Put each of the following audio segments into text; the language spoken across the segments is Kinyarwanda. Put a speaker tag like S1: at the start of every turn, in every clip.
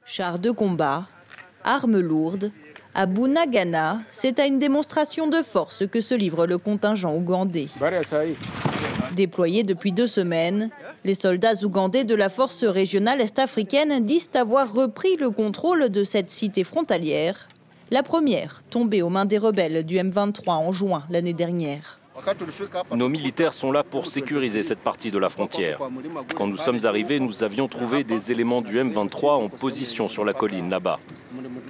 S1: chars de combat, armes lourdes, à Bunagana, c'est à une démonstration de force que se livre le contingent ougandais. Déployés depuis deux semaines, les soldats ougandais de la force régionale est-africaine disent avoir repris le contrôle de cette cité frontalière, la première tombée aux mains des rebelles du M23 en juin l'année dernière.
S2: Nos militaires sont là pour sécuriser cette partie de la frontière. Quand nous sommes arrivés, nous avions trouvé des éléments du M23 en position sur la colline là-bas.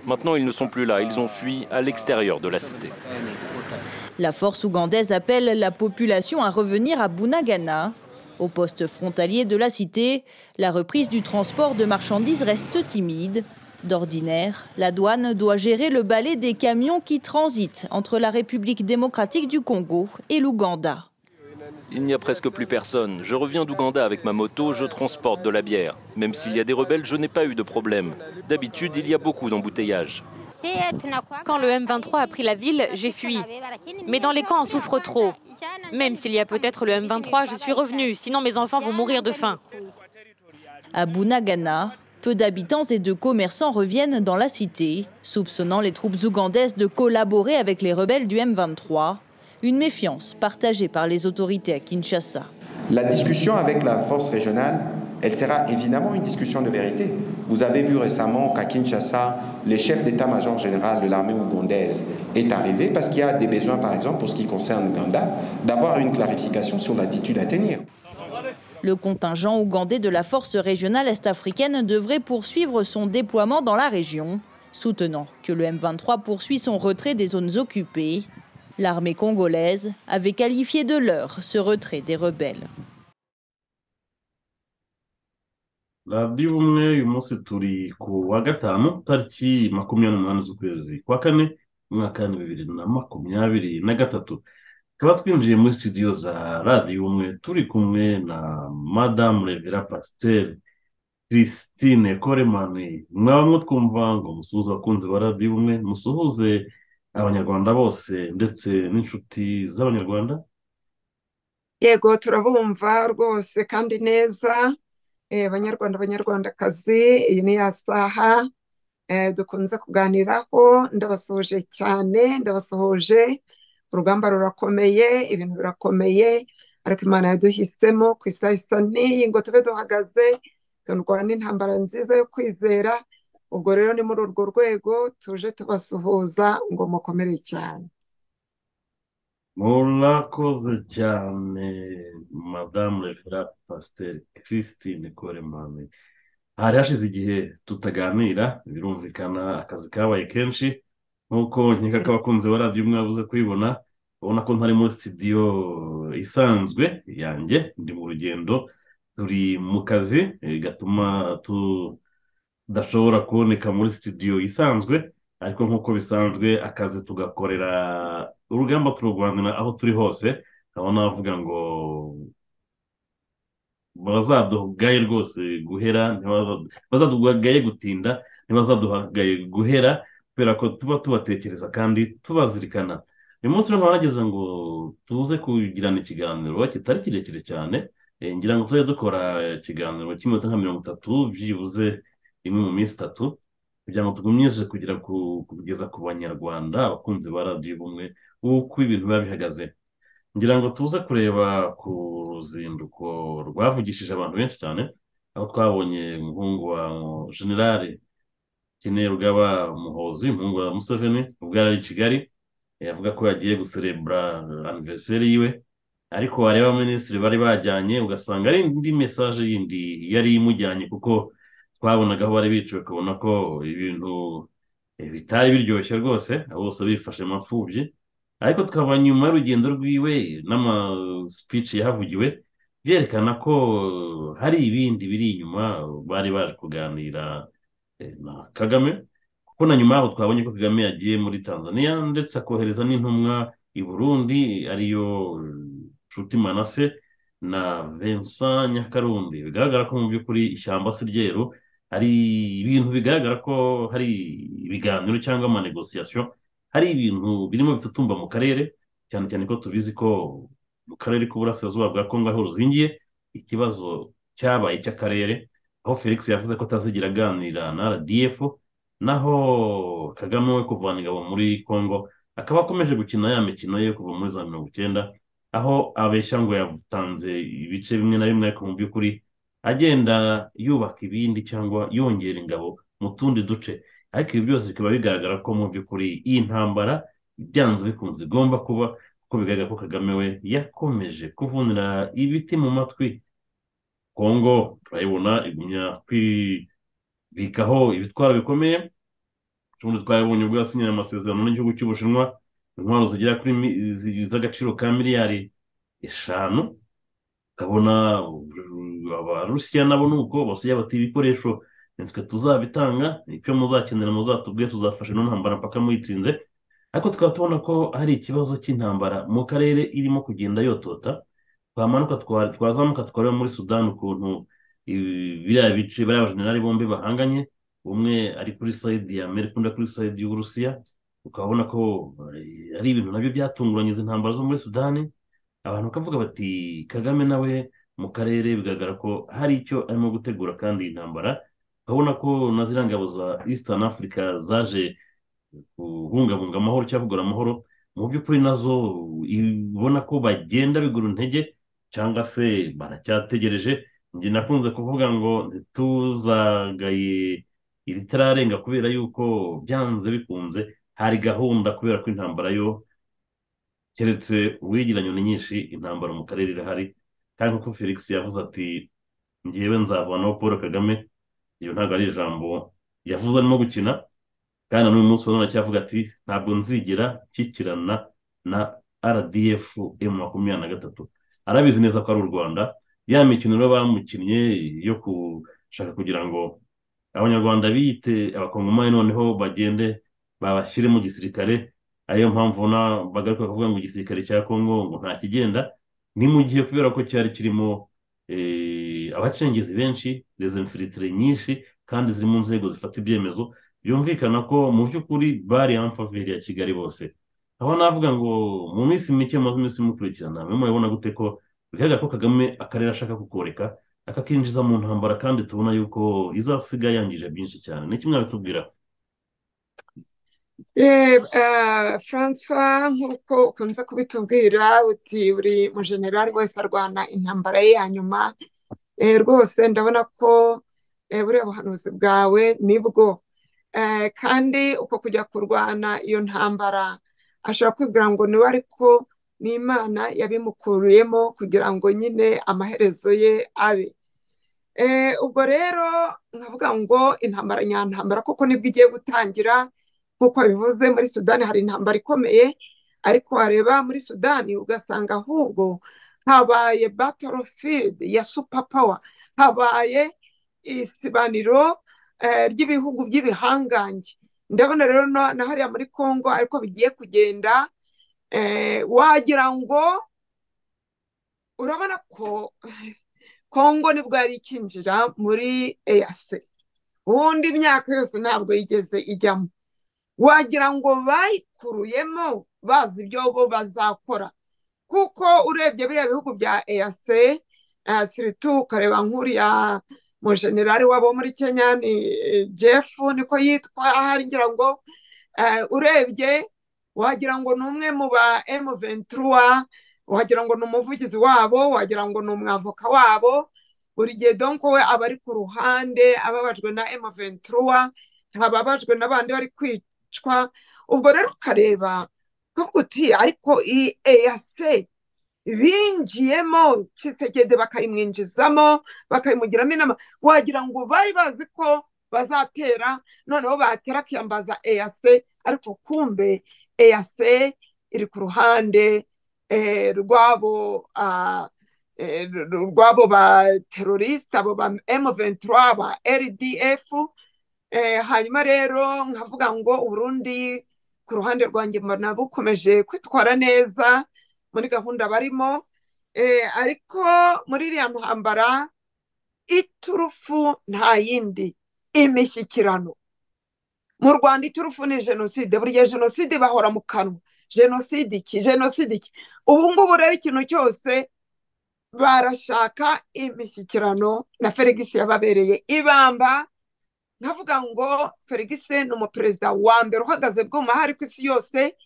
S2: Maintenant, ils ne sont plus là, ils ont fui à l'extérieur de la cité.
S1: La force ougandaise appelle la population à revenir à Bunagana. Au poste frontalier de la cité, la reprise du transport de marchandises reste timide. D'ordinaire, la douane doit gérer le balai des camions qui transitent entre la République démocratique du Congo et l'Ouganda.
S2: Il n'y a presque plus personne. Je reviens d'Ouganda avec ma moto, je transporte de la bière. Même s'il y a des rebelles, je n'ai pas eu de problème. D'habitude, il y a beaucoup d'embouteillages.
S3: Quand le M23 a pris la ville, j'ai fui. Mais dans les camps, on souffre trop. Même s'il y a peut-être le M23, je suis revenu, sinon mes enfants vont mourir de faim.
S1: À Bunagana, peu d'habitants et de commerçants reviennent dans la cité, soupçonnant les troupes ougandaises de collaborer avec les rebelles du M23. Une méfiance partagée par les autorités à Kinshasa.
S4: La discussion avec la force régionale, elle sera évidemment une discussion de vérité. Vous avez vu récemment qu'à Kinshasa, le chef d'état-major général de l'armée ougandaise est arrivé parce qu'il y a des besoins, par exemple, pour ce qui concerne l'Ouganda, d'avoir une clarification sur l'attitude à tenir.
S1: Le contingent ougandais de la force régionale est-africaine devrait poursuivre son déploiement dans la région, soutenant que le M23 poursuit son retrait des zones occupées. L'armée congolaise avait qualifié de leur ce retrait des rebelles.
S5: radiyo umwe uyu munsi turi ku wa gatanu tariki makumyabiri n'umunani z'ukwezi kwa kane umwaka w'ibihumbi bibiri na makumyabiri na gatatu tukaba twinjiye muri studio za radiyo umwe turi kumwe na madamu revera pasiteri christine koremani mwaba mwo twumva ngo musuhuze abakunzi ba radiyo umwe musuhuze abanyarwanda bose ndetse n'inshuti z'abanyarwanda
S6: yego turabumva rwose kandi neza banyarwanda banyarwandakazi iyi ni ya saha dukunze kuganiraho ndabasuhuje cyane ndabasuhuje urugamba rurakomeye ibintu birakomeye ariko imana yaduhisemo ku isaha isa n'iyi ngo tube duhagaze turwana intambara nziza yo kwizera ubwo rero ni muri urwo rwego tuje tubasuhuza ngo mukomere cyane
S5: murakoze cyane madamu refera pasiteri christine koremane hari hashize igihe tutaganira birumvikana akazi kabaye kenshi nk'uko nkeka ko abakunzi ba radiyo umwe babuze kuyibona ubona ko ntari muri sitidiyo isanzwe yanjye ndi mu rugendo turi mu kazi gatuma tudashobora kuboneka muri sitidiyo isanzwe ariko nk'uko bisanzwe akazi tugakorera urugamba tururwanira aho turi hose urabona bavuga ngo bazadugaye rwose guhera bazadugaye gutinda ntibazadugaye guhera kubera ko tuba tubatekereza kandi tubazirikana uyu munsi rero barageze ngo tuze kugirana ikiganiro kitari kirekire cyane ngira ngo tujye dukora ikiganiro cy'iminota nka mirongo itatu byibuze imwe mu minsi itatu kugira ngo tugumyije kugira kugeza ku banyarwanda abakunzi ba radiyo ubumwe uko ibintu biba bihagaze ngira ngo tuze kureba ku ruzinduko rwavugishije abantu benshi cyane aho twabonye umuhungu wa generale keneye rugaba muhozi umuhungu wa museveni ubwo yari i kigali avuga ko yagiye guserebura aniveriseri yiwe ariko wareba abaminisitiri bari bajyanye ugasanga ari indi mesaje yindi yari imujyanye kuko twabonaga aho bari biciwe ukabona ko ibintu bitari biryoshye rwose abo bose bifashe amapfubyi ariko tukaba nyuma y'urugendo rwiwe n'amasipici yahavugiwe byerekana ko hari ibindi biri inyuma bari baje kuganira na kagame kuko na nyuma yaho twabonye ko kagame yagiye muri tanzania ndetse akohereza n'intumwa i burundi ariyo nshuti manase na vincent nyakarundi bigaragara ko mu by'ukuri ishyamba si ryeru hari ibintu bigaragara ko hari ibiganiro cyangwa amanegosiyasiyo hari ibintu birimo bitutumba mu karere cyane cyane ko tubizi ko mu karere k'uburasirazuba bwa kongo aho ruzingiye ikibazo cyabaye cy'akarere aho felix yavuze ko atazigira aganira na rdf naho kagame we kuvana ingabo muri kongo akaba akomeje gukina ya mikino ye kuva muri za mirongo icyenda aho abeshya ngo yatanze ibice bimwe na bimwe ariko mu by'ukuri agenda yubaka ibindi cyangwa yongera ingabo mu tundi duce ariko ibi byose bikaba bigaragara ko mu by'ukuri iyi ntambara byanze bikunze igomba kuba kuko bigaragara ko kagame we yakomeje kuvunira ibiti mu matwi kongo turayibona igumya kwibikaho ibitwaro bikomeye ubundi twabonye ubwo yasinyanye amasezerano n'igihugu cy'ubushinwa intwaro zigera kuri z'agaciro ka miliyari eshanu ukabona abarusiya nabo ni uko basigaye bati ibikoresho nitwe tuzabitanga icyo muzakenera muzatubwiye tuzafasha ino ntambara mpaka muyitsinze ariko tukaba tubona ko hari ikibazo cy'intambara mu karere irimo kugenda yotota twamanuka twazamuka twareba muri sudani ukuntu biriya bice bariya bajenerali bombi bahanganye umwe ari kuri sayidi ya amerika undi kuri sayidi y'uburusiya ukabona ko ari ibintu nabyo byatunguranye izi ntambara zo muri sudani abantu bakavuga bati kagame nawe mu karere bigaragara ko hari icyo arimo gutegura kandi iyi ntambara urabona ko na ziriya ngabo za eastern africa zaje kubungabunga amahoro cyangwa kugura amahoro mu by'ukuri nazo ubona ko bagenda bigura intege cyangwa se baracyategereje njye nakunze kuvuga ngo ntituzagaye ritararenga kubera yuko byanze bikunze hari gahunda kubera ko intambara yo keretse uwigira nyoni nyinshi intambara mu karere irahari kandi nk'uko felix yavuze ati ngewe nzavanaho paul kagame iyo ntabwo ari ijambo yavuze arimo gukina kandi n'uyu munsi ubona cyavuga ati ntabwo nzigera nshyikirana na rdf emu makumyabiri na gatatu arabizi neza ko ari u rwanda ya mikino rero bamukinnye yo gushaka kugira ngo abanyarwanda biyite abakongomani noneho bagende babashyire mu gisirikare ariyo mpamvu ubona bagaruka kuvuga ngo igisirikare cya kongo ngo nta kigenda ni mu gihe kubera ko cyari kirimo abacengezi benshi rezemfiritire nyinshi kandi ziri mu nzego zifata ibyemezo byumvikana ko mu by'ukuri bari amfaveri ya kigali bose aho navuga ngo mu minsi mike maze iminsi imukurikirana mwe murabona gute ko bigaragara ko kagame akarere ashaka kukoreka akakinjiza mu ntambara kandi tubona yuko izasiga yangije byinshi cyane ni kimwe abitubwira
S6: francois nk'uko ukunze kubitubwira uti buri mujenerali wese arwana intambara ye ya nyuma rwose ndabona ko buriya buhanuzi bwawe nibwo kandi uko kujya kurwana iyo ntambara ashobora kwibwira ngo niwe ariko n'imana yabimukuruyemo kugira ngo nyine amaherezo ye abe ubwo rero nkavuga ngo intambara nyantambara kuko nibwo igiye gutangira nk'uko bivuze muri sudani hari intambara ikomeye ariko wareba muri sudani ugasanga ahubwo habaye batorofilidi ya supapawa habaye isibaniro ry'ibihugu by'ibihangange ndabona rero na hariya muri congo ariko bigiye kugenda wagira ngo urabona ko congo nibwo yari ikinjira muri eyase ubundi imyaka yose ntabwo yigeze ijyamo wagira ngo bayikuruyemo bazi ibyo bo bazakora kuko urebye biriya bihugu bya eyase siritu ukareba nk'uriya mujenerali wabo muri kenya ni jeff niko yitwa ngira ngo urebye wagira ngo ni umwe mu ba emuventura wagira ngo ni umuvugizi wabo wagira ngo ni umwavoka wabo buri gihe donko we aba ari ku ruhande ababajwe na emuventura ntababajwe n'abandi bari kwicwa ubwo rero ukareba kuko uti ariko iyi eyase binjiyemo kitegede bakayimwinjizamo bakayimugiramo inama wagira ngo bari bazi ko bazatera noneho batera akiyambaza eyase ariko kumbe eyase iri ku ruhande rw'abo rw'abo baterorisite abo ba emu ventura ba rdf hanyuma rero nkavuga ngo uburundi ku ruhande rwanjye mbona bukomeje kwitwara neza muri gahunda barimo ariko muri iriya ntambara iturufu nta yindi imishyikirano mu rwanda iturufu ni jenoside buriya jenoside bahora mu kanwa jenoside iki jenoside iki ubu ngubu rero ikintu cyose barashaka imishyikirano na feregisi yababereye ibamba nkavuga ngo feregisi ni umuperezida wa mbere uhagaze bwuma hari ku isi yose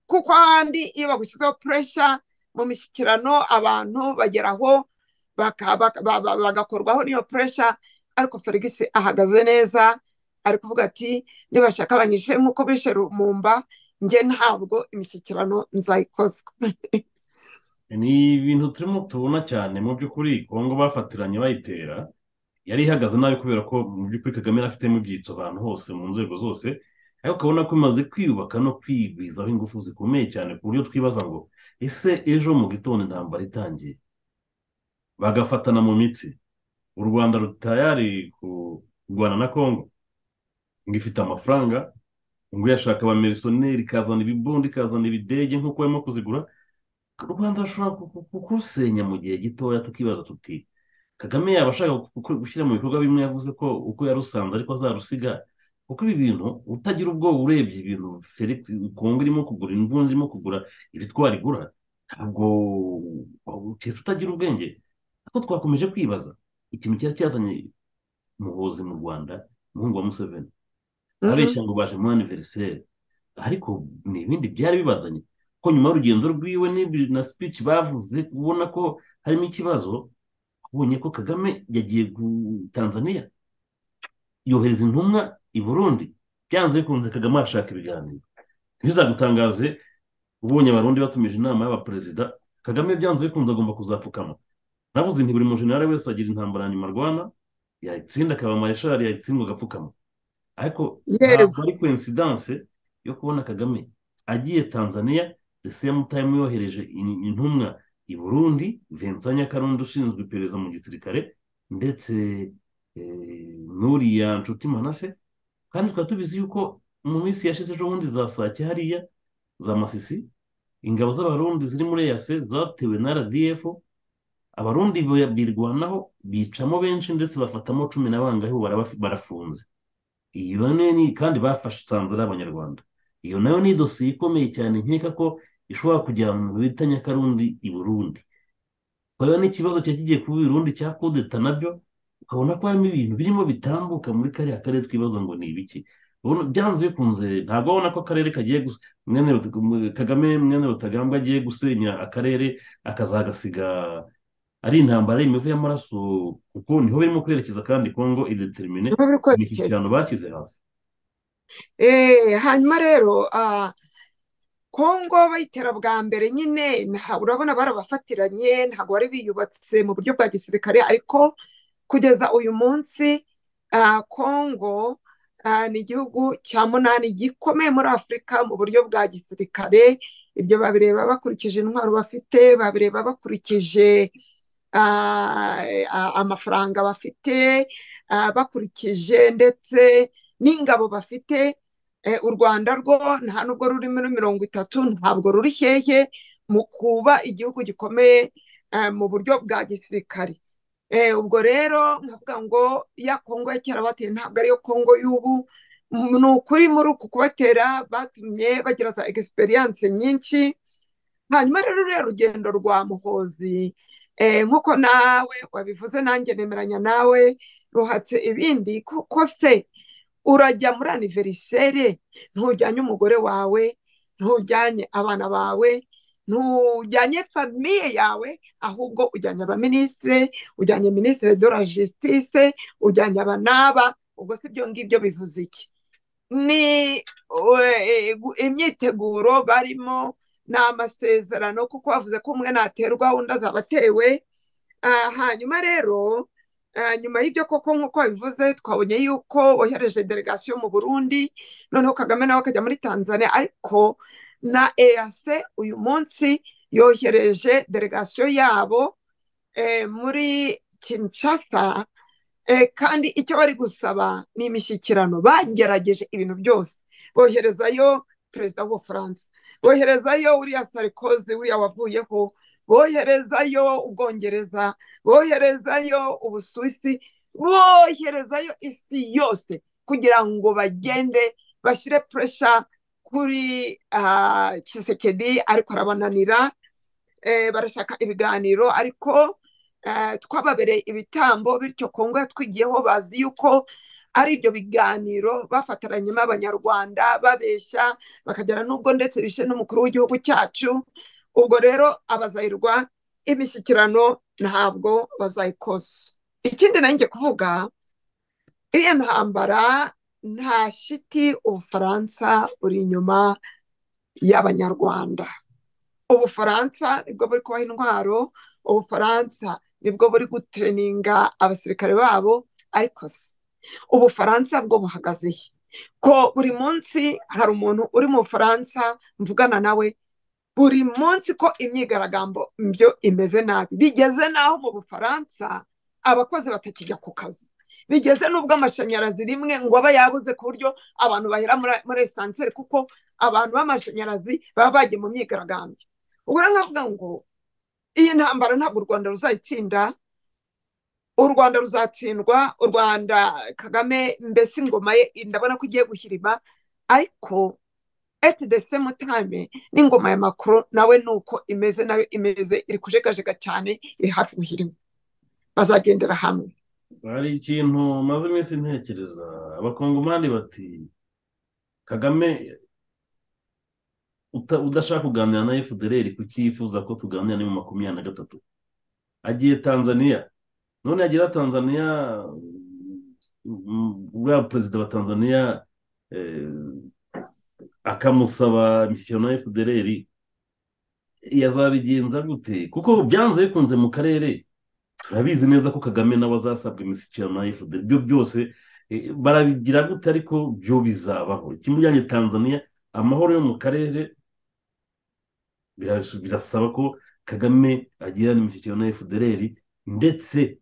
S6: kuko ahandi iyo bagushyizeho puresha mu mishyikirano abantu bageraho bagakorwaho n'iyo puresha ariko feregisi ahagaze neza ari kuvuga ati nibashaka abanyishe nk'uko bishe rumumba njye ntabwo imishyikirano nzayikozwa
S5: ni ibintu turimo tubona cyane mu by'ukuri kongo bafatiranye bayitera yari ihagaze nabi kubera ko mu by'ukuri kagame afitemo ibyitso ahantu hose mu nzego zose ariko ukabona ko imaze kwiyubaka no kwigwizaho ingufu zikomeye cyane ku buryo twibaza ngo ese ejo mu gitondo intambara itangiye bagafatana mu mitsi u rwanda rutayari kurwana na kongo ngo ifite amafaranga ngo yashaka abamirisiyoneri ikazana ibibondi ikazana ibidege nk'uko barimo kuzigura u rwanda rushobora kurusenya mu gihe gitoya tukibaza tuti kagame yaba ashaka gushyira mu bikorwa bimwe yavuze ko uko yarusanze ariko azarusiga kuko ibi bintu utagira ubwoba urebye ibintu kongo irimo kugura imvunja irimo kugura ibitwara igura ntabwo utese utagira ubwenge ariko twakomeje kwibaza ikintu cyari cyazanye umuhozi mu rwanda umuhungu wa museveni abeshya ngo baje muri aniveriseri ariko ni ibindi byari bibazanye ko nyuma y'urugendo rwiwe na speech bavuze ubona ko harimo ikibazo ubonye ko kagame yagiye tanzania yohereza intumwa i burundi byanze bikunze kagame arashaka ibiganiro ntibizagutangaze ubonye abarundi batumije inama y'abaperezida kagame byanze bikunze agomba kuzapfukama navuze nti buri mujenali wese agira intambara ya nyuma arwana yayitsinda akaba mareshali yayitsindwa agapfukama ariko ntabwo ari koinsidanse yo kubona kagame agiye tanzania the same time yohereje intumwa i burundi vincent nyakarundi ushinzwe iperereza mu gisirikare ndetse n'uriya nshuti manase kandi tukaba tubizi yuko mu minsi yashize ejo bundi za sake hariya za masisi ingabo z'abarundi ziri muri eyase zatewe na rdf abarundi birwanaho bicamo benshi ndetse bafatamo cumi na bangahe barafunze iyo kandi bafashe sanzara abanyarwanda iyo nayo ni dosiye ikomeye cyane nkeka ko ishobora kujya mu bita nyakarundi i burundi urabona n'ikibazo cyari kigiye kuba irundi cya kudeta nabyo ukabona ko harimo ibintu birimo bitambuka muri kariya karere twibaza ngo ni ibiki byanze bikunze ntabwo ubona ko akarere kagiye kagame mwene rutagambwa agiye gusenya akarere akazagasiga ari intambara imivu y'amaraso kuko niho birimo kwerekeza kandi kongo idetermine imishyikirano bashyize hasi
S6: hanyuma rero kongo bayitera bwa mbere nyine urabona barabafatiranye ntabwo bari biyubatse mu buryo bwa gisirikare ariko kugeza uyu munsi kongo ni igihugu cya munani gikomeye muri afurika mu buryo bwa gisirikare ibyo babireba bakurikije intwaro bafite babireba bakurikije amafaranga bafite bakurikije ndetse n'ingabo bafite u rwanda rwo nta nubwo ruri muri mirongo itatu ntabwo ruri hehe mu kuba igihugu gikomeye mu buryo bwa gisirikare ubwo rero nkavuga ngo ya kongo ya kera bateye ntabwo ariyo kongo y'ubu ni ukuri muri uku kubatera batumye bagira za egisperiyanse nyinshi hanyuma rero ruriya rugendo rwa muhozi nk'uko nawe wabivuze nanjye nemeranya nawe ruhatse ibindi kuko se urajya muri aniveriseri ntujyanye umugore wawe ntujyanye abana bawe ntujyanye famiye yawe ahubwo ujyanye abaminisitire ujyanye minisitire de la jisitise ujyanye abanaba ubwo si ibyo ngibyo bivuze iki ni imyiteguro barimo ni amasezerano kuko bavuze ko umwe naterwa undi azaba atewe hanyuma rero nyuma y'ibyo koko nk'uko bivuze twabonye yuko wohereje delegasiyo mu burundi noneho kagame nawe akajya muri tanzania ariko na eyase uyu munsi yohereje delegasiyo yabo muri kinshasa kandi icyo bari gusaba ni imishyikirano bagerageje ibintu byose boherezayo perezida w'ubufaransa boherezayo uriya sarikozi uriya wavuyeho boherezayo ubwongereza boherezayo ubusuwisi boherezayo isi yose kugira ngo bagende bashyire puresha kuri kisekedi ariko arabananira barashaka ibiganiro ariko twababereye ibitambo bityo kongo yatwigiyeho bazi yuko ari ibyo biganiro bafataranyemo abanyarwanda babeshya bakagera n'ubwo ndetse bishe n'umukuru w'igihugu cyacu ubwo rero abazayirwa imishyikirano ntabwo bazayikoza ikindi nanjye kuvuga iriya ntambara nta shiti ubufaransa buri inyuma y'abanyarwanda ubufaransa nibwo buri kubaha intwaro ubufaransa nibwo buri gutereninga abasirikare babo ariko si ubufaransa bwo buhagaze he ko buri munsi hari umuntu uri mu bufaransa mvugana nawe buri munsi ko imyigaragambyo byo imeze nabi bigeze n'aho mu bufaransa abakozi batakijya ku kazi bigeze n'ubwo amashanyarazi rimwe ngo aba yabuze ku buryo abantu bahera muri esanseri kuko abantu b'amashanyarazi baba bagiye mu myigaragambyo ubwo rero nkavuga ngo iyi ntambara ntabwo u rwanda ruzayitsinda u rwanda ruzatsindwa u rwanda kagame mbese ingoma ye ndabona ko igiye guhirima ariko eti de semu tayime n'ingoma ya makuru nawe ni uko imeze nayo imeze iri kujegajega cyane iri hafi guhirima bazagendera hamwe
S5: hari ikintu maze iminsi ntekereza abakongomani bati kagame udashaka kuganira na efudereri kuki yifuza ko tuganira ni mu makumyabiri na gatatu agiye tanzania none yagira tanzania uriya perezida wa tanzania akamusaba imishyikirano na efudereri yazabigenza gute kuko byanze bikunze mu karere turabizi neza ko kagame nawe azasabwa imishyikirano na efudereri ibyo byose barabigira gute ariko byo bizabaho ikimujyanye tanzania amahoro yo mu karere birasaba ko kagame agirana imishyikirano na efudereri ndetse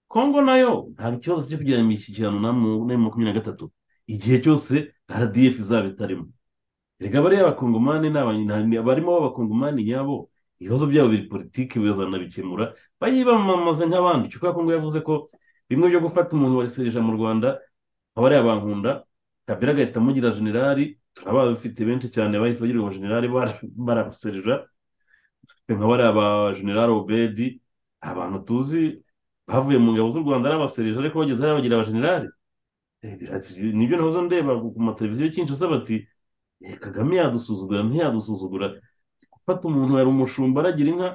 S5: kongo nayo ntabwo ikibazo cyo kugirana imishyikirano na makumyabiri na gatatu igihe cyose rdf izaba itarimo reka bariya abakongomani barimo b'abakongomani nyabo ibibazo byabo biri politiki bizanabikemura bayibamamaze nk'abandi kuko kongo yavuze ko bimwe byo gufata umuntu warisereje mu rwanda abariya bankunda kabera agahita amugira generali turaba bafite benshi cyane bahise bagira abajenerali baramuserera dufite nka bariya abajenerali obedi abantu tuzi bavuye mu ngabo z'u rwanda ari abaserera ariko bageze hariya bagira abajenerali nibyo nahoze ndeba ku mateleviziyo cyinshi asaba ati kagame yadusuzugura ntiyadusuzugura gufata umuntu yari umushumba aragira inka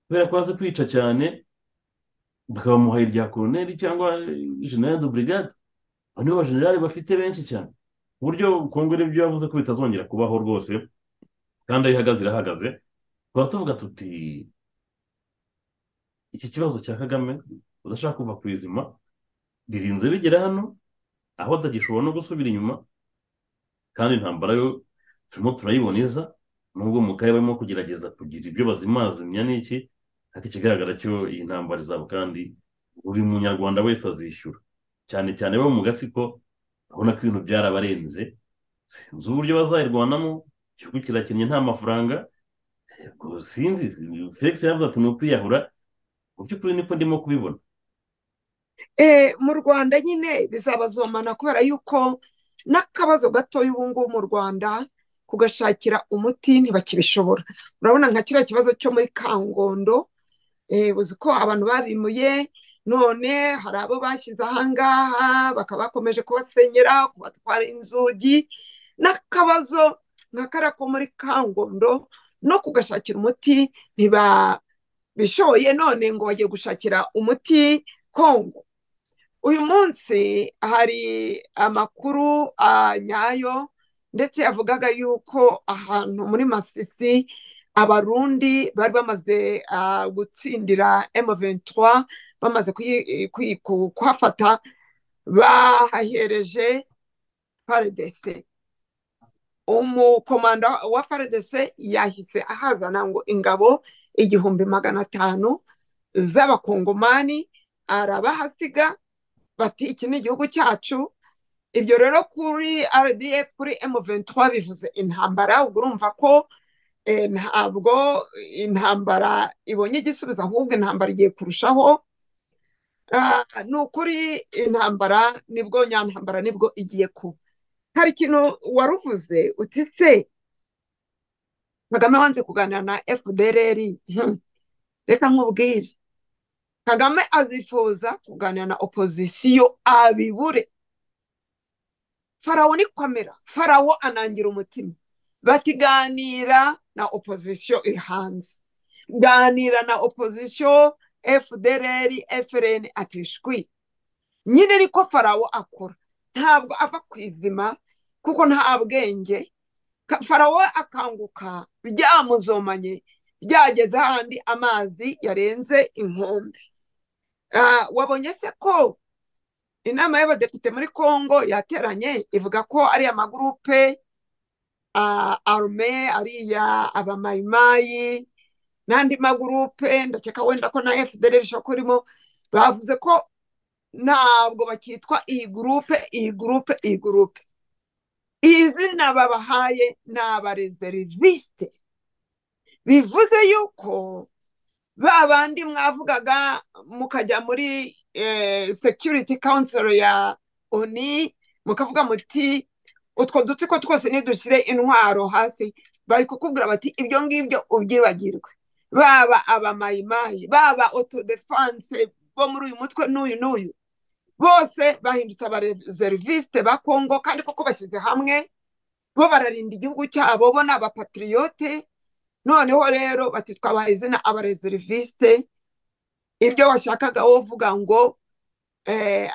S5: kubera ko azi kwica cyane bakabamuha irya koroneri cyangwa generali de brigade abo nibo bajenerali bafite benshi cyane uburyo kongo ibyo yavuze ko bitazongera kubaho rwose kandi aho ihagaze irahagaze tuba tuvuga tuti iki kibazo cya kagame udashaka kuva ku izima birinze bigera hano aho atagishobora no gusubira inyuma kandi intambara yo turimo turayiboneza nubwo mu karere barimo kugerageza kugira ibyo bazimazimya n'iki ariko ikigaragara cyo iyi ntambara izaba kandi buri munyarwanda wese azishyura cyane cyane bo mu gatsiko urabona ko ibintu byarabarenze sinzi uburyo bazayirwanamo igihugu kirakennye nta mafaranga sinzi felix yavuze ati ni ukwiyahura mu by'ukuri niko ndimo kubibona
S6: mu rwanda nyine bizabazomana kubera yuko n'akabazo gatoya ubu ngubu mu rwanda kugashakira umuti ntibakibishobora urabona nka kiriya kibazo cyo muri kangondo uzi ko abantu babimuye none hari abo bashyize ahangaha bakaba bakomeje kubasenyera kubatwara inzugi n'akabazo nka kariya ko muri kangondo no kugashakira umuti ntibabishoye none ngo bagiye gushakira umuti kongo uyu munsi hari amakuru nyayo ndetse yavugaga yuko ahantu muri masisi abarundi bari bamaze gutsindira M23 bamaze kuhafata bahahereje FARDC umukomanda wa FARDC yahise ahazana ngo ingabo igihumbi magana atanu z'abakongomani arabahasiga bati iki ni igihugu cyacu ibyo rero kuri RDF kuri M23 bivuze intambara ubwo urumva ko ntabwo intambara ibonye igisubizo ahubwo intambara igiye kurushaho ni ukuri intambara nibwo nyantambara nibwo igiye kuba hari ikintu waruvuze uti se kagame wanze kuganira na fdrr reka nkubwire kagame azifuza kuganira na opozisiyo abibure farawo ni kamera farawo anangira umutima batiganira na opozisiyo iri hanze ganira na opozisiyo fdr frn atishwi nyine niko farawo akora ntabwo ava ku izima kuko nta bwenge farawo akanguka byamuzomanye byageze ahandi amazi yarenze inkombe wabonye se ko inama y'abadepite muri congo yateranye ivuga ko ari amagurupe arume ariya abamayimayi n'andi magurupe ndakeka wenda ko na fdr ishobora kuba irimo bavuze ko ntabwo bakitwa iyi gurupe iyi gurupe iyi gurupe iri zina babahaye ni abarezerivisite bivuze yuko ba bandi mwavugaga mukajya muri security council ya oni mukavuga muti utwo dutsiko twose nidushyire intwaro hasi bari kukubwira bati ibyo ngibyo ubyibagirwe baba abamayimayi baba autodefanse bo muri uyu mutwe n'uyu n'uyu bose bahindutse abarezerivisite ba kongo kandi koko bashyize hamwe bo bararinda igihugu cyabo bo ni abapatiriyote noneho rero bati twabaha izina abarezerivisite ibyo washakaga wovuga ngo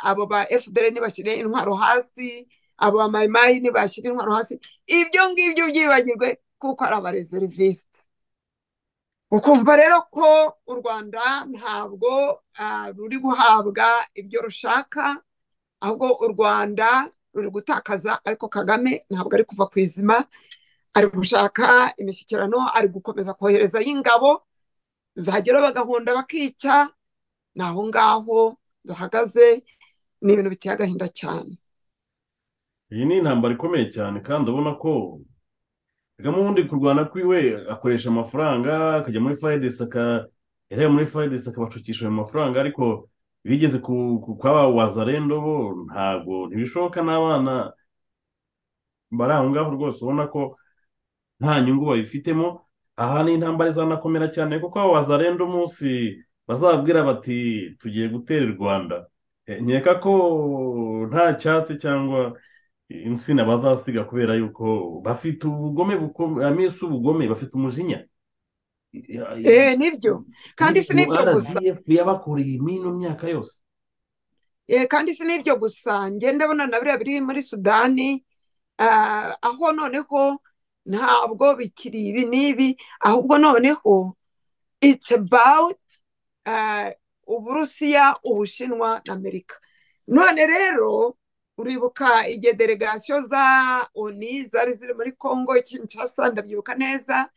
S6: abo ba fdr ntibashyire intwaro hasi abo ba mayimayi ntibashyire intwaro hasi ibyo ngibyo byibagirwe kuko ari abarezerivisite ukumva rero ko u rwanda ntabwo ruri guhabwa ibyo rushaka ahubwo u rwanda ruri gutakaza ariko kagame ntabwo ari kuva ku izima ari gushaka imishyikirano ari gukomeza koherezayo ingabo zagera bagahunda bakica ni aho ngaho duhagaze ni ibintu biteye agahinda cyane
S5: iyi ni intambara ikomeye cyane kandi ubona ko kagame ubundi kurwana kwiwe akoresha amafaranga akajya muri fayidesi yareba muri fayidesi akabacukisha ayo mafaranga ariko bigeze kwaba wazarendo bo ntabwo ntibishoboka n'abana bari aho ngaho rwose ubona ko nta nyungu babifitemo aha ni intambara izanakomera cyane kuko abo wazarenda umunsi bazabwira bati tugiye gutera i rwanda nkeka ko nta cyatsi cyangwa insina bazasiga kubera yuko bafite ubugome amisi ubugome bafite umujinya
S6: eee nibyo kandi si n'ibyo gusa
S5: yabakoreye imino myaka yose
S6: kandi si n'ibyo gusa ngenda bona na biriya biri muri sudani aho noneho ntabwo bikiri ibi n'ibi ahubwo noneho it's about uburusiya ubushinwa na amerika none rero uribuka igihe delegasiyo za oni zari ziri muri congo kinshasa ndabyibuka neza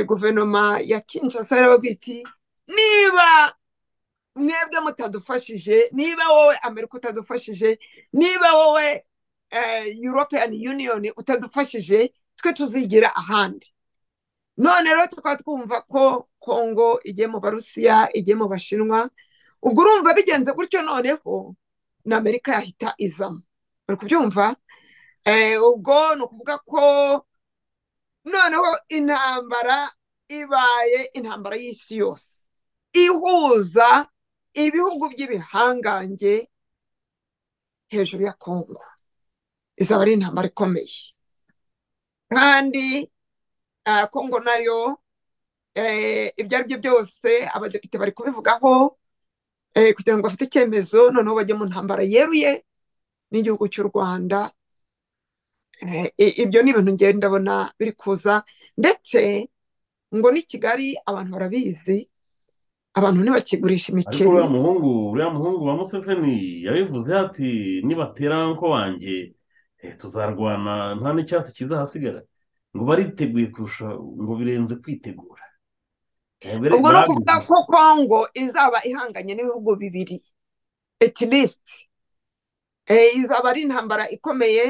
S6: guverinoma ya kinshasa yarababwira iti niba mwebwe mutadufashije niba wowe amerika utadufashije niba wowe european union utadufashije twe tuzigira ahandi none rero tukaba twumva ko kongo igiye mu barusiya igiye mu bashinwa ubwo urumva bigenze gutyo noneho na amerika yahita izamo uri kubyumva ubwo ni ukuvuga ko noneho intambara ibaye intambara y'isi yose ihuza ibihugu by'ibihangange hejuru ya kongo izaba ari intambara ikomeye kandi kongo nayo ibyo ari byo byose abadepite bari kubivugaho kugira ngo bafite icyemezo noneho bajye mu ntambara yeruye n'igihugu cy'u rwanda ibyo ni ibintu ngenda ndabona biri kuza ndetse ngo ni kigali abantu barabizi abantu ntibakigurisha imiceri
S5: ariko uriya muhungu uriya muhungu wa museveni yabivuze ati nibatera nko wanjye tuzarwana nta n'icyatsi kizahasigara ngo bariteguye kurusha ngo birenze kwitegura
S6: ubwo ni ukuvuga ko kongo izaba ihanganye n'ibihugu bibiri etilisiti izaba ari intambara ikomeye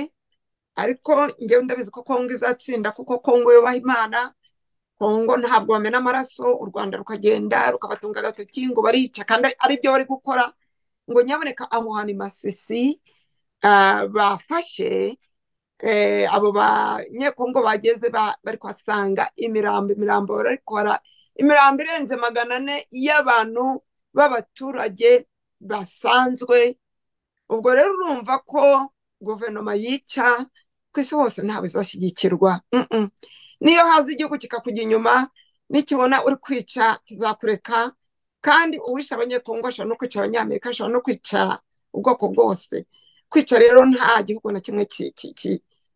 S6: ariko ngewe ndabizi ko kongo izatsinda kuko kongo yubaha imana kongo ntabwo bamena amaraso u rwanda rukagenda rukabatunga agatoki ngo barica kandi ari byo bari gukora ngo nyaboneka aho hantu masisi bafashe abo banyekongo bageze bari kuhasanga imirambo imirambo barabikora imirambo irenze magana ane y'abantu b'abaturage basanzwe ubwo rero urumva ko guverinoma yica ku isi hose ntabwo izashyigikirwa niyo haza igihugu kikakujya inyuma nikibona uri kwica kizakureka kandi uwisha abanyekongo ashobora no kwica abanyamerika ashobora no kwica ubwoko bwose kwica rero nta gihugu na kimwe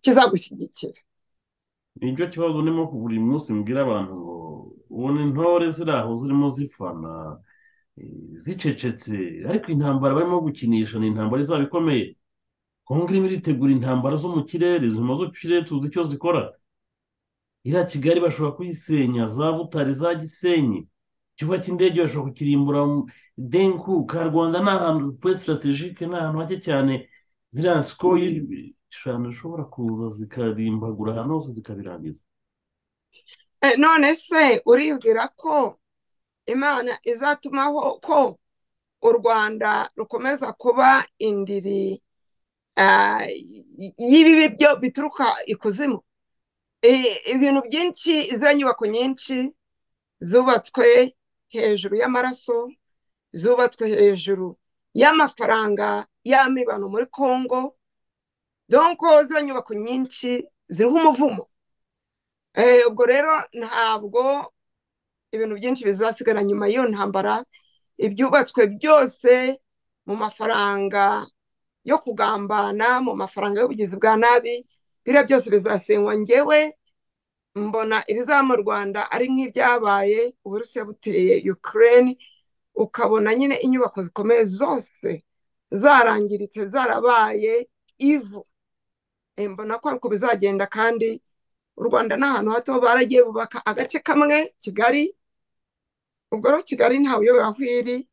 S6: kizagushyigikira
S5: nicyo kibazo urimo buri munsi mbwira abantu ngo ubona intore ziri aho zirimo zifana zicecetse ariko intambara barimo gukinisha ni intambara izaba ikomeye kongo irimo iritegura intambara zo mu kirere zuma zo kirere tuzi icyo zikora iriya kigali bashobora kuyisenya za butare za gisenyi ikibuga cy'indege bashobora kukirimbura denku ka rwanda ni ahantu kuri sitarategike ni ahantu hake cyane ziriya sikoro eshanu zishobora kuza zikarimbagura ahantu hose zikabirangiza
S6: none se uribwira ko imana izatumaho ko u rwanda rukomeza kuba indiri y'ibibi byo bituruka ikuzimu ibintu byinshi ziriya nyubako nyinshi zubatswe hejuru y'amaraso zubatswe hejuru y'amafaranga y'amibano muri congo donko ziriya nyubako nyinshi ziriho umuvumo ubwo rero ntabwo ibintu byinshi bizasigara nyuma y'iyo ntambara ibyubatswe byose mu mafaranga yo kugambana mu mafaranga y'ubugizi bwa nabi biriya byose bizasenywa ngewe mbona ibizaba mu rwanda ari nk'ibyabaye uburusiya buteye ukirere ukabona nyine inyubako zikomeye zose zarangiritse zarabaye ivu mbona ko ariko bizagenda kandi u rwanda ni ahantu hato baragiye bubaka agace kamwe kigali ubwo rero kigali ntawe uyobewe aho iri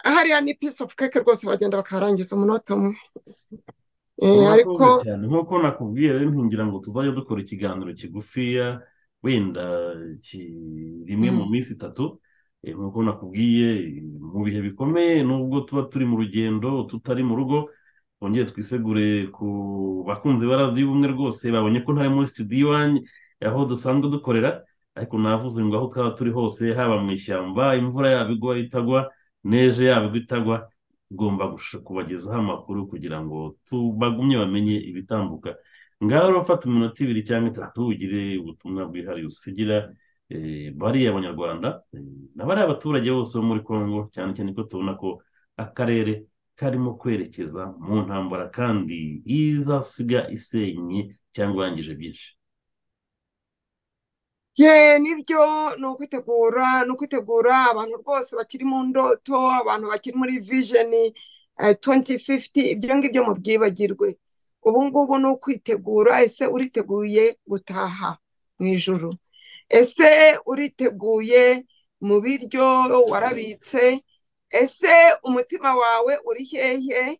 S6: hariya ni pisi ofu keke rwose bagenda bakarangiza umunota umwe
S5: ariko nk'uko nakubwiye rero ntungira ngo tuzajya dukora ikiganiro kigufiya wenda rimwe mu minsi itatu nk'uko nakubwiye mu bihe bikomeye nubwo tuba turi mu rugendo tutari mu rugo twongere twisegure ku bakunzi ba radiyo ubumwe rwose babonye ko ntari muri sitidiyo iwanyu aho dusanzwe dukorera ariko navuze ngo aho twaba turi hose haba mu ishyamba imvura yaba igwa itagwa neje yaba igwa itagwa tugomba kubagezaho amakuru kugira ngo bagumye bamenye ibitambuka ngaho rero fata iminota ibiri cyangwa itatu ugire ubutumwa bwihariye usigira bariya abanyarwanda na bariya abaturage bose bo muri congo cyane cyane ko tubona ko akarere karimo kwerekeza mu ntambara kandi izasiga isenye cyangwa yangije byinshi
S6: ye nibyo ni ukwitegura ni ukwitegura abantu rwose bakiri mu ndoto abantu bakiri muri vijeni tuwenti fifuti ibyo ngibyo mu byibagirwe ubu ngubu ni ukwitegura ese uriteguye gutaha mu ijoro ese uriteguye mu biryo warabitse ese umutima wawe uri hehe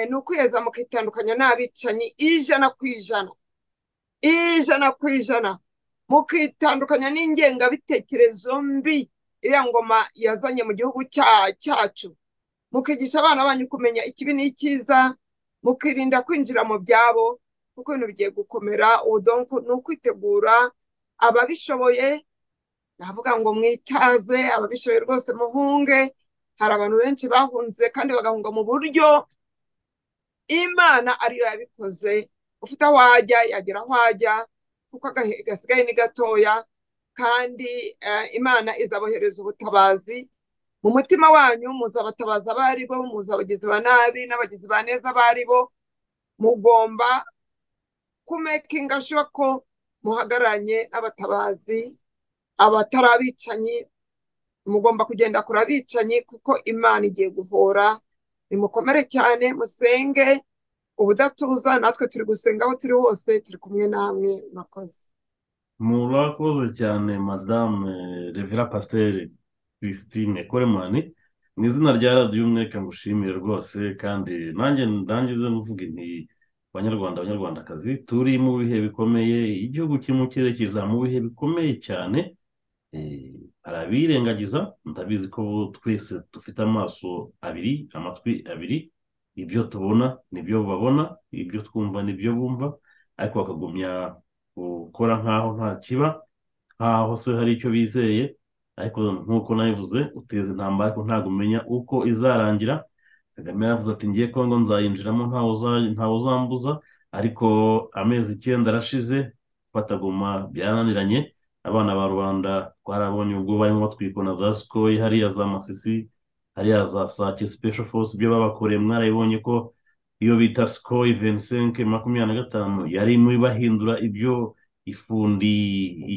S6: ni ukwiheza mukitandukanya n'abicanyi ijana ku ijana ijana ku ijana mukitandukanya n'ingengabitekerezo mbi iriya ngoma yazanye mu gihugu cyacu mukigisha abana banyu kumenya ikibi n'icyiza mukirinda kwinjira mu byabo kuko ibintu bigiye gukomera ubudonko ni ukwitegura ababishoboye navuga ngo mwitaze ababishoboye rwose muhunge hari abantu benshi bahunze kandi bagahunga mu buryo imana ariyo yabikoze ufite aho wajya yagera aho wajya kuko agahe gasigaye ni gatoya kandi imana izabohereza ubutabazi mu mutima wanyu muzabatabaza abo ari bo muzabagizi ba nabi n'abagizi ba neza abo ari bo mugomba kumekinga shuwa ko muhagararanye n'abatabazi abatari abicanyi mugomba kugenda kure abicanyi kuko imana igiye guhora nimukomere cyane musenge ubudatuza natwe turi gusenga aho turi hose turi kumwe namwe murakoze
S5: murakoze cyane madame revera pasiteri christine koremani ni izina rya radiyo umwe reka ngushimire rwose kandi nanjye ndangize mvuge nti banyarwanda abanyarwandakazi turi mu bihe bikomeye igihugu kimwe cyerekeza mu bihe bikomeye cyane hari abirengagiza ndabizi ko twese dufite amaso abiri amatwi abiri ibyo tubona n'ibyo babona ibyo twumva n'ibyo bumva ariko bakagumya gukora nk'aho nta kiba nk'aho se hari icyo bizeye ariko nk'uko nabivuze uteza intambara ariko ntabwo umenya uko izarangira kagame yaravuze ati ngiye kongo nzayinjiramo ntawe uzambuza ariko amezi icyenda arashize bataguma byaraniranye abana ba rubanda twarabonye ubwo barimo batwikwa na za sikoyi hariya za masisi hariya za sake special force ibyo babakoreye mwarabibonye ko iyo bita sikoyi venisenke makumyabiri na gatanu yari muri bahindura ibyo ifundi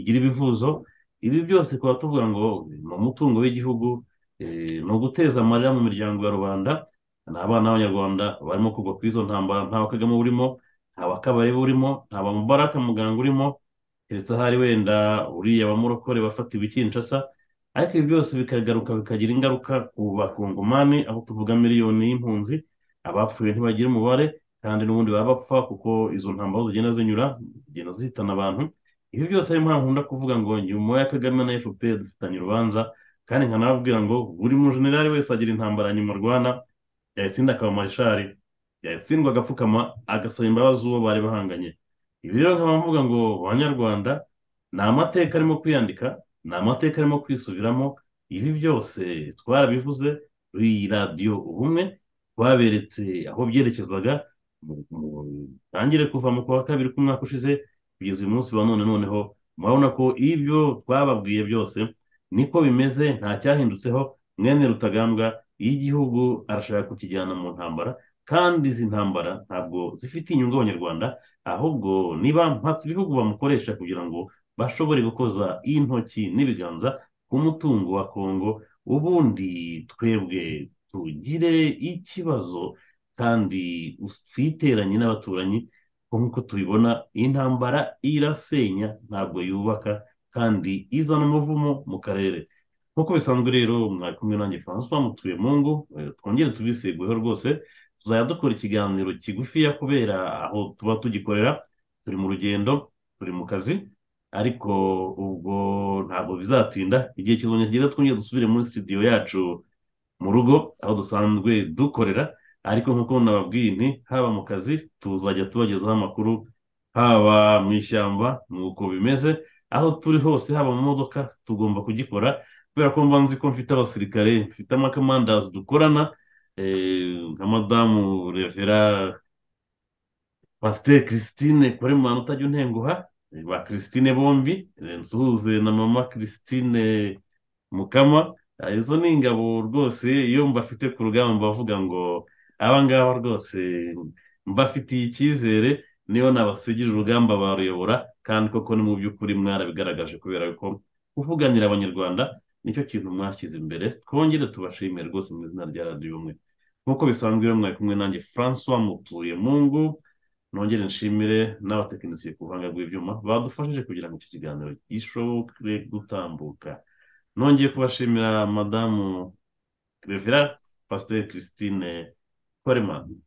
S5: igira ibivuzo ibi byose tukaba tuvuga ngo ni umutungo w'igihugu ni uguteza amarira mu miryango ya rubanda ni abana b'abanyarwanda barimo kugwa ku izo ntambara nta kagame urimo nta bakabari burimo nta bamubaraka muganga urimo keretse ahari wenda uriya bamurokore bafatiwe ikinshasa ariko ibi byose bikagaruka bikagira ingaruka ku bakongomani aho tuvuga miliyoni y'impunzi abapfuye ntibagira umubare kandi n'ubundi baba bapfa kuko izo ntambaro zigenda zinyura zigenda zihitana abantu ibi byose ariyo mpamvu nkunda kuvuga ngo nyuma ya kagame na fpr dufitanye urubanza kandi nkanababwira ngo buri mujenerali wese agira intambara nyuma arwana yayitsinda akaba marishari yatsindwa agapfukama agasaba imbabazi uwo bari bahanganye ibi rero nkaba mvuga ngo banyarwanda ni amateka arimo kwiyandika ni amateka arimo kwisubiramo ibi byose twarabivuze iyi radiyo ubumwe twaberetse aho byerekezaga tangire kuva mu kwa kabiri k'umwaka ushize kugeza uyu munsi wa none noneho murabona ko ibyo twababwiye byose niko bimeze nta cyahindutseho mwene rutagambwa iyo igihugu arashaka kukijyana mu ntambara kandi izi ntambara ntabwo zifite inyungu abanyarwanda ahubwo niba mpatse ibihugu bamukoresha kugira ngo bashobore gukoza intoki n'ibiganza ku mutungo wa kongo ubundi twebwe tugire ikibazo kandi twiteranye n'abaturanyi nk'uko tubibona iyi ntambara irasenya ntabwo yubaka kandi izana umuvumo mu karere nk'uko bisanzwe rero mwari kumwe nanjye francois mutuye mu ngo twongere tubiseguyeho rwose tuzajya dukora ikiganiro kigufiya kubera aho tuba tugikorera turi mu rugendo turi mu kazi ariko ubwo ntabwo bizatinda igihe kizongera kigera twongere dusubire muri sitidiyo yacu mu rugo aho dusanzwe dukorera ariko nk'uko nababwiye nti haba mu kazi tuzajya tubagezaho amakuru haba mu ishyamba nk'uko bimeze aho turi hose haba mu modoka tugomba kugikora kubera ko mba nzi ko mfite abasirikare mfite amakamandazi dukorana nka madamu revera pasiteri christine kuri mwana utajya untenguha ba christine bombi nsuhuze na mama christine mukama izo ni ingabo rwose iyo mbafite ku rugamba bavuga ngo abangaba rwose mbafitiye icyizere niyo nabasigira urugamba baruyobora kandi koko ni mu by'ukuri mwarabigaragaje kubera ko kuvuganira abanyarwanda nicyo kintu mwashyize imbere twongere tubashimire rwose mu izina rya radiyo umwe nk'uko bisanzwe rero mwari kumwe nanjye francois mutuye mu ngo nongere nshimire n'abatekinisiye ku buhanga bw'ibyuma badufashije kugira ngo iki kiganiro gishobore gutambuka nongeye kubashimira madamu revera pasiteri christine koremani